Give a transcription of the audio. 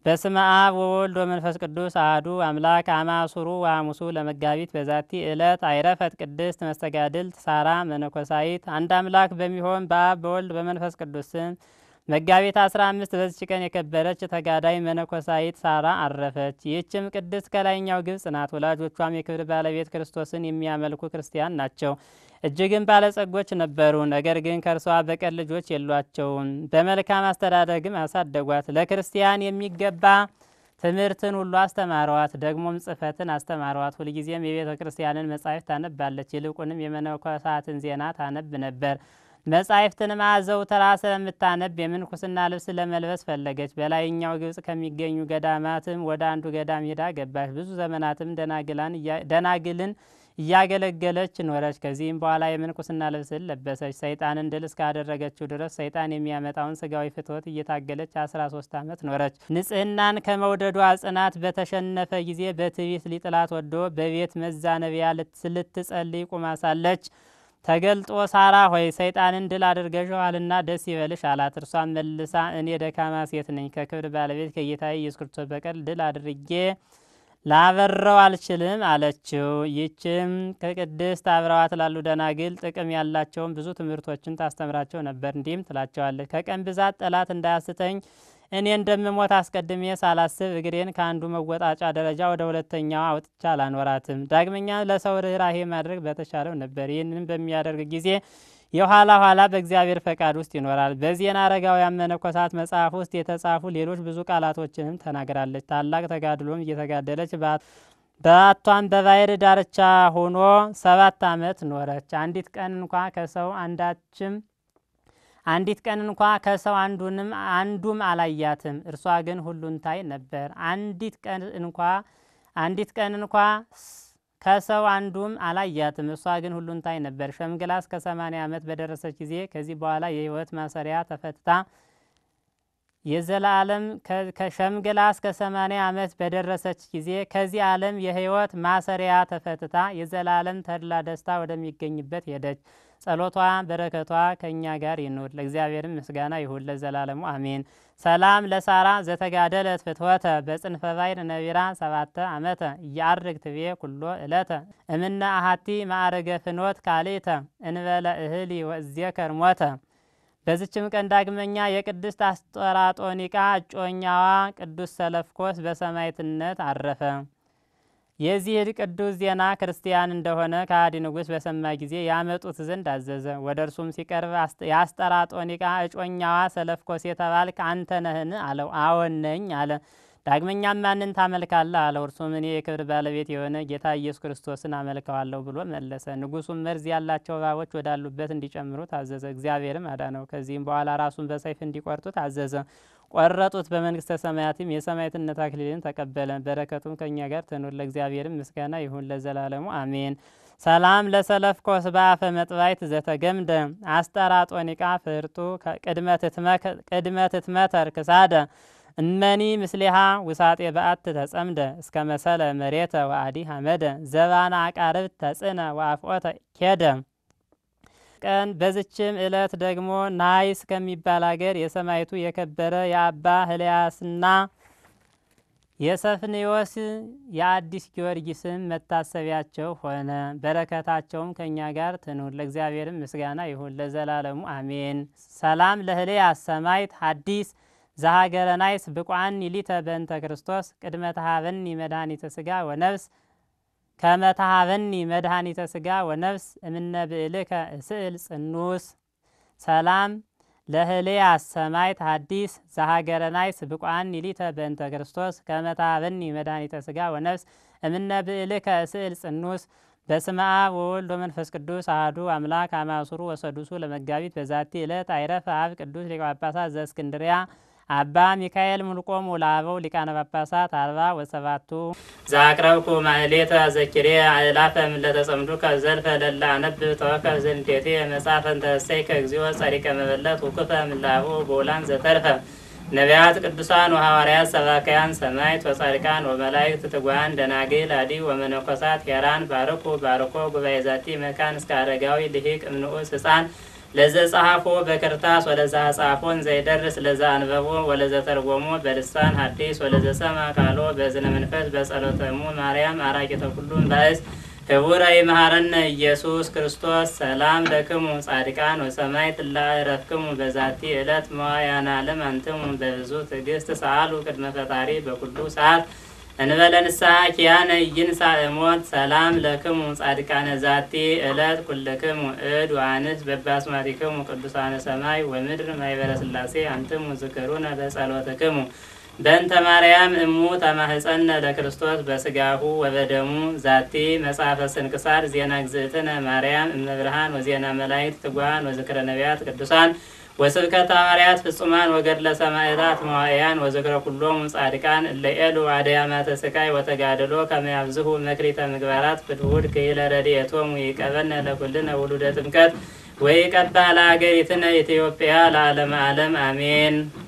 በስመ አብ ወወልድ ወመንፈስ ቅዱስ አህዱ አምላክ አማሱሩ ወሐሙሱ ለመጋቢት በዛቲ ዕለት አይረፈት ቅድስት መስተጋድልት ሳራ መነኮሳይት። አንድ አምላክ በሚሆን በአብ በወልድ በመንፈስ ቅዱስ ስም መጋቢት አስራ አምስት በዚች ቀን የከበረች ተጋዳይ መነኮሳይት ሳራ አረፈች። ይህችም ቅድስት ከላይኛው ግብጽ ናት። ወላጆቿም የክብር ባለቤት ክርስቶስን የሚያመልኩ ክርስቲያን ናቸው። እጅግም ባለጸጎች ነበሩ። ነገር ግን ከእርሷ በቀር ልጆች የሏቸውም። በመልካም አስተዳደግም አሳደጓት። ለክርስቲያን የሚገባ ትምህርትን ሁሉ አስተማረዋት። ደግሞም ጽሕፈትን አስተማረዋት። ሁልጊዜም የቤተ ክርስቲያንን መጻሕፍት ታነባለች። ይልቁንም የመነኮሳትን ዜና ታነብ ነበር። መጻሕፍትንም አዘውትራ ስለምታነብ የምንኩስና ልብስ ለመልበስ ፈለገች። በላይኛው ግብጽ ከሚገኙ ገዳማትም ወደ አንዱ ገዳም ሄዳ ገባች። ብዙ ዘመናትም ደናግልን እያገለገለች ኖረች። ከዚህም በኋላ የምንኩስና ልብስን ለበሰች። ሰይጣንን ድል እስካደረገችው ድረስ ሰይጣን የሚያመጣውን ስጋዊ ፍትወት እየታገለች አስራ ሶስት ዓመት ኖረች። ንጽሕናን ከመውደዷ ጽናት በተሸነፈ ጊዜ በትዕቢት ሊጥላት ወዶ በቤት መዛነቢያ ልትጸልይ ቁማ ሳለች ተገልጦ ሳራ ሆይ ሰይጣንን ድል አድርገሸዋልና ደስ ይበልሽ አላት። እርሷን መልሳ እኔ ደካማ ሴት ነኝ፣ ከክብር ባለቤት ከጌታዬ ኢየሱስ ክርስቶስ በቀር ድል አድርጌ ላበረው አልችልም አለችው። ይህችም ከቅድስት አብረዋት ላሉ ደናግል ጥቅም ያላቸውን ብዙ ትምህርቶችን ታስተምራቸው ነበር። እንዲህም ትላቸዋለች፣ ከቀን ብዛት ጠላት እንዳያስተኝ እኔ እንደምሞት አስቀድሜ ሳላስብ እግሬን ከአንዱ መወጣጫ ደረጃ ወደ ሁለተኛው አውጥቻ አላኖራትም። ዳግመኛ ለሰው ርኅራሄ ማድረግ በተሻለው ነበር። ይህንን በሚያደርግ ጊዜ የኋላ ኋላ በእግዚአብሔር ፈቃድ ውስጥ ይኖራል። በዜና አረጋውያን መነኮሳት መጽሐፍ ውስጥ የተጻፉ ሌሎች ብዙ ቃላቶችንም ተናግራለች። ታላቅ ተጋድሎም እየተጋደለች በአቷን በባሕር ዳርቻ ሆኖ ሰባት ዓመት ኖረች። አንዲት ቀን እንኳ ከሰው አንዳችም አንዲት ቀን እንኳ ከሰው አንዱንም አንዱም አላያትም። እርሷ ግን ሁሉን ታይ ነበር። አንዲት ቀን እንኳ አንዲት ቀን እንኳ ከሰው አንዱም አላያትም። እርሷ ግን ሁሉን ታይ ነበር። ሸምግላ እስከ ሰማንያ ዓመት በደረሰች ጊዜ ከዚህ በኋላ የሕይወት ማሰሪያ ተፈትታ የዘላለም ከሸምግላ እስከ ሰማንያ ዓመት በደረሰች ጊዜ ከዚህ ዓለም የሕይወት ማሰሪያ ተፈትታ የዘላለም ተድላ ደስታ ወደሚገኝበት ሄደች። ጸሎቷ በረከቷ ከእኛ ጋር ይኑር። ለእግዚአብሔርም ምስጋና ይሁን ለዘላለሙ አሜን። ሰላም ለሳራ ዘተጋደለት ፍትወተ በጽንፈ ባሕር ነቢራ ሰባተ ዓመተ እያርግ ትቤ ኩሎ እለተ እምነ አሃቲ ማዕረገ ፍኖት ካልእተ እንበለ እህሊ ወእዜከር ሞተ። በዝችም ቀን ዳግመኛ የቅድስት አስጠራጦኒቃ እጮኛዋ ቅዱስ ሰለፍኮስ በሰማዕትነት አረፈ። የዚህ ቅዱስ ዜና ክርስቲያን እንደሆነ ከሃዲ ንጉሥ በሰማ ጊዜ ያመጡት ዘንድ አዘዘ። ወደ እርሱም ሲቀርብ የአስጠራጦኒቃ እጮኛዋ ሰለፍኮስ የተባልክ አንተ ነህን? አለው። አዎን ነኝ አለ። ዳግመኛም ማንን ታመልካለህ? አለው። እርሱም እኔ የክብር ባለቤት የሆነ ጌታ ኢየሱስ ክርስቶስን አመልከዋለሁ ብሎ መለሰ። ንጉሡም መርዝ ያላቸው እባቦች ወዳሉበት እንዲጨምሩ ታዘዘ። እግዚአብሔርም አዳነው። ከዚህም በኋላ ራሱን በሰይፍ እንዲቆርጡ ታዘዘ። ቆረጡት። በመንግስተ ሰማያትም የሰማዕትነት አክሊልን ተቀበለ። በረከቱም ከእኛ ጋር ትኑር። ለእግዚአብሔርም ምስጋና ይሁን ለዘላለሙ አሜን። ሰላም ለሰለፍኮስ በአፈ መጥባይት ዘተገምደ አስጠራጦኒቃ ፍርጡ ቅድመ ትትመተር ክሳደ እመኒ ምስሌሃ ውሳጤ በአት ተጸምደ እስከ መሰለ መሬተ ወአዲ ሐመደ ዘባና አቃርብት ተጽነ ወአፍቆተ ኬደ ቀን በዝችም ዕለት ደግሞ ናይስ ከሚባል አገር የሰማይቱ የከበረ የአባ ህልያስና የሰፍንዮስ የአዲስ ጊዮርጊስም መታሰቢያቸው ሆነ። በረከታቸውም ከእኛ ጋር ትኑር። ለእግዚአብሔርም ምስጋና ይሁን ለዘላለሙ አሜን። ሰላም ለህልያስ ሰማይት ሐዲስ ዘሀገረ ናይስ ብቋን ይሊተ በእንተ ክርስቶስ ቅድመ ተሃበኒ መድኃኒተ ስጋ ወነፍስ ከመታሃበኒ መድኃኒተ ስጋ ወነፍስ እምነ ብእልከ እስእል ጽኑስ ሰላም ለህልያስ ሰማይት ሐዲስ ዘሀገረ ናይስ ብቋን ይሊተ በእንተ ክርስቶስ ከመታሃበኒ መድኃኒተ ስጋ ወነፍስ እምነ ብእልከ እስእል ጽኑስ በስመ አብ ወወልድ ወመንፈስ ቅዱስ አሐዱ አምላክ አማሱሩ ወሰዱሱ ለመጋቢት በዛቲ ዕለት አይረፈ አብ ቅዱስ ሊቀ ጳጳሳት ዘእስክንድርያ አባ ሚካኤል ሙልቆሙ ለአበው ሊቃነ ጳጳሳት አርባ ወሰባቱ ዛቅረብኩ ማእሌተ ዘኪሬ አእላፈ ምለተጸምዱከ ዘልፈ ለላ አነብብ ተወከፍ ዘንዴቴ መጽሐፈ እንተሰይከ እግዚኦ ጸሪቀ መበለት ውክፈ ምላሁ በውላን ዘተርፈ ነቢያት ቅዱሳን ወሐዋርያት ሰባካያን ሰማዕት ወጻድቃን ወመላእክት ትጉሃን ደናግል አዲ ወመነኮሳት ሄራን ባርኩ ባርኮ ጉባኤ ዛቲ መካን እስከ አረጋዊ ልሂቅ እምንዑስ ህፃን ለዘ ጸሐፎ በክርታስ ወለዛ ጻፎን ዘይደርስ ለዛ አንበቦ ወለዘ ተርጎሞ በልሳን ሐዲስ ወለዘ ሰማ ቃሎ በዝነ መንፈስ በጸሎተሙ ማርያም አራቂተ ኩሉም ባእስ ክቡረ ይመሃረነ ኢየሱስ ክርስቶስ ሰላም ለክሙ ጻድቃን ወሰማይ ትላ ረፍክሙ በዛቲ ዕለት መዋያና ዓለም አንትሙ በብዙ ትዕግስት ሰአሉ ቅድመ ፈጣሪ በኩሉ ሰዓት እንበለ ንስሐ ኪያነ ይንሳ እሞት ሰላም ለክሙ ጻድቃነ ዛቲ ዕለት ኩልክሙ እድ ወአንስት በባስማቲክሙ ቅዱሳነ ሰማይ ወምድር ማይበረ ስላሴ አንትሙ ዝክሩነ በጸሎትክሙ በእንተ ማርያም እሙ ተማህፀነ ለክርስቶስ በስጋሁ ወበደሙ ዛቲ መጽሐፈ ስንክሳር ዜና ግዝእትነ ማርያም እመብርሃን ወዜና መላእክት ትጉሃን ወዝክረ ነቢያት ቅዱሳን ወስብከተ ሐዋርያት ፍጹማን ወገድለ ሰማዕታት መዋዕያን ወዝክረ ኩሎሙ ጻድቃን እለ ኤሉ አድያማተ ስቃይ ወተጋድሎ ከመ ያብዝሁ መክሊተ ምግባራት ፍትውድ ክኢለ ረድኤቶሙ ይቀበነ ለኩልነ ውሉደ ጥምቀት ወይቀባ ለሀገሪትነ ኢትዮጵያ ለዓለመ ዓለም አሜን።